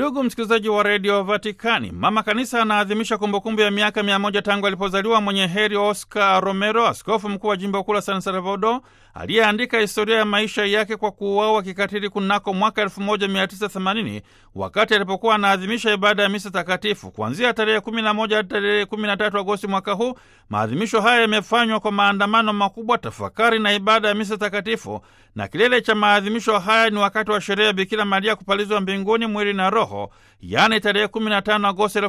Ndugu msikilizaji wa redio Vatikani, mama kanisa anaadhimisha kumbukumbu ya miaka mia moja tangu alipozaliwa mwenye heri Oscar Romero, askofu mkuu wa jimbo kuu la San Salvador, aliyeandika historia ya maisha yake kwa kuuawa kikatili kunako mwaka 1980 wakati alipokuwa anaadhimisha ibada ya misa takatifu. Kuanzia tarehe 11 hadi tarehe 13 Agosti mwaka huu, maadhimisho haya yamefanywa kwa maandamano makubwa, tafakari na ibada ya misa takatifu, na kilele cha maadhimisho haya ni wakati wa sherehe ya Bikira Maria kupalizwa mbinguni mwili na roho, yaani tarehe 15 Agosti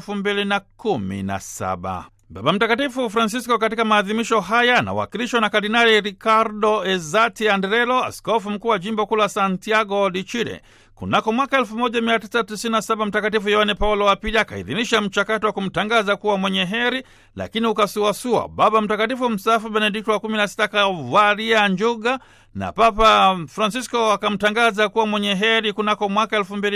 2017. Baba Mtakatifu Francisco katika maadhimisho haya anawakilishwa na Kardinali Ricardo Ezati Andrelo, askofu mkuu wa jimbo kuu la Santiago de Chile. Kunako mwaka 1997 Mtakatifu Yohane Paulo wa Pili akaidhinisha mchakato wa kumtangaza kuwa mwenye heri, lakini ukasuasua. Baba Mtakatifu mstaafu Benedikto wa 16 akavalia njuga na Papa Francisco akamtangaza kuwa mwenye heri kunako mwaka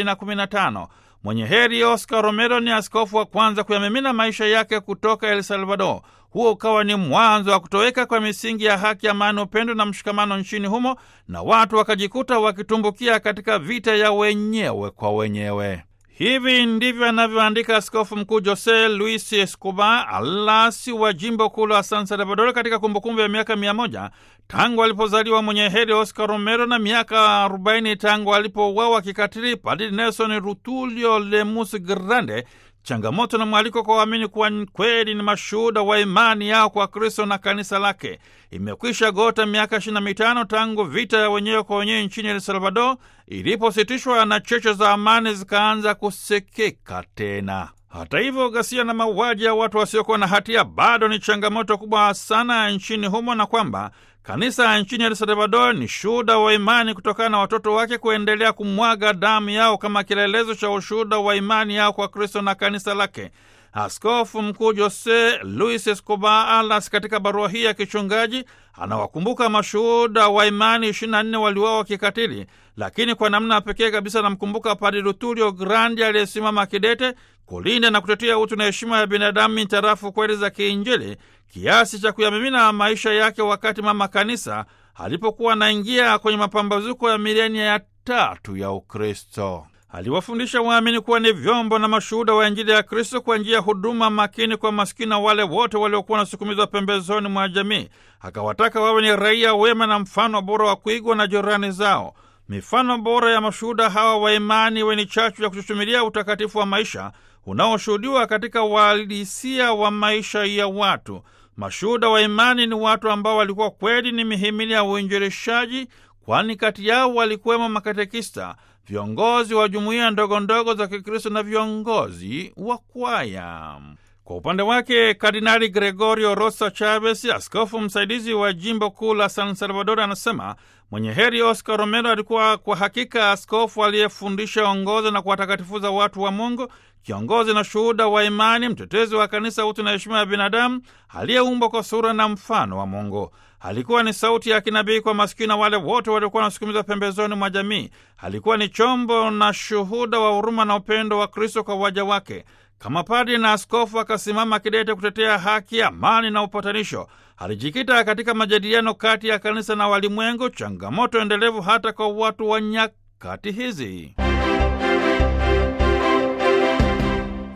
2015. Mwenye heri Oscar Romero ni askofu wa kwanza kuyamimina maisha yake kutoka El Salvador. Huo ukawa ni mwanzo wa kutoweka kwa misingi ya haki, amani, upendo na mshikamano nchini humo, na watu wakajikuta wakitumbukia katika vita ya wenyewe kwa wenyewe. Hivi ndivyo anavyoandika askofu mkuu Jose Luis Escobar Alasi wa jimbo kuu la San Salvador katika kumbukumbu ya miaka mia moja tangu alipozaliwa mwenye heri Oscar Romero na miaka 40 tangu alipouawa kikatili Padri Nelson Rutulio Lemus Grande. Changamoto na mwaliko kwa waamini kuwa kweli ni mashuhuda wa imani yao kwa Kristo na kanisa lake. Imekwisha gota miaka ishirini na mitano tangu vita ya wenyewe kwa wenyewe nchini El Salvador ilipositishwa na cheche za amani zikaanza kusikika tena. Hata hivyo, ghasia na mauaji ya watu wasiokuwa na hatia bado ni changamoto kubwa sana nchini humo, na kwamba kanisa nchini El Salvador ni shuhuda wa imani kutokana na watoto wake kuendelea kumwaga damu yao kama kielelezo cha ushuhuda wa imani yao kwa Kristo na kanisa lake. Askofu mkuu Jose Luis Escobar Alas katika barua hii ya kichungaji anawakumbuka mashuhuda wa imani 24 waliuawa kikatili, lakini kwa namna pekee kabisa anamkumbuka Padre Rutulio Grandi aliyesimama kidete kulinda na kutetea utu na heshima ya binadamu mintarafu kweli za kiinjili kiasi cha kuyamimina maisha yake wakati mama kanisa alipokuwa anaingia kwenye mapambazuko ya milenia ya tatu ya Ukristo. Aliwafundisha waamini kuwa ni vyombo na mashuhuda wa Injili ya Kristo kwa njia ya huduma makini kwa maskini na wale wote waliokuwa wanasukumizwa pembezoni mwa jamii. Akawataka wawe ni raia wema na mfano bora wa kuigwa na jirani zao. Mifano bora ya mashuhuda hawa wa imani iwe ni chachu ya kuchuchumilia utakatifu wa maisha unaoshuhudiwa katika uhalisia wa maisha ya watu. Mashuhuda wa imani ni watu ambao walikuwa kweli ni mihimili ya uinjilishaji, kwani kati yao walikuwemo makatekista, viongozi wa jumuiya ndogo ndogo za Kikristo na viongozi wa kwaya. Kwa upande wake Kardinali Gregorio Rosa Chavez, askofu msaidizi wa jimbo kuu la San Salvador, anasema mwenye heri Oscar Romero alikuwa kwa hakika askofu aliyefundisha ongoza na kuwatakatifuza watu wa Mungu, kiongozi na shuhuda wa imani, mtetezi wa kanisa, utu na heshima ya binadamu, aliyeumbwa kwa sura na mfano wa Mungu. Alikuwa ni sauti ya kinabii kwa masikini na wale wote waliokuwa wanasukumizwa pembezoni mwa jamii. Alikuwa ni chombo na shuhuda wa huruma na upendo wa Kristo kwa waja wake. Kama padri na askofu akasimama kidete kutetea haki, amani na upatanisho. Alijikita katika majadiliano kati ya kanisa na walimwengu, changamoto endelevu hata kwa watu wa nyakati hizi.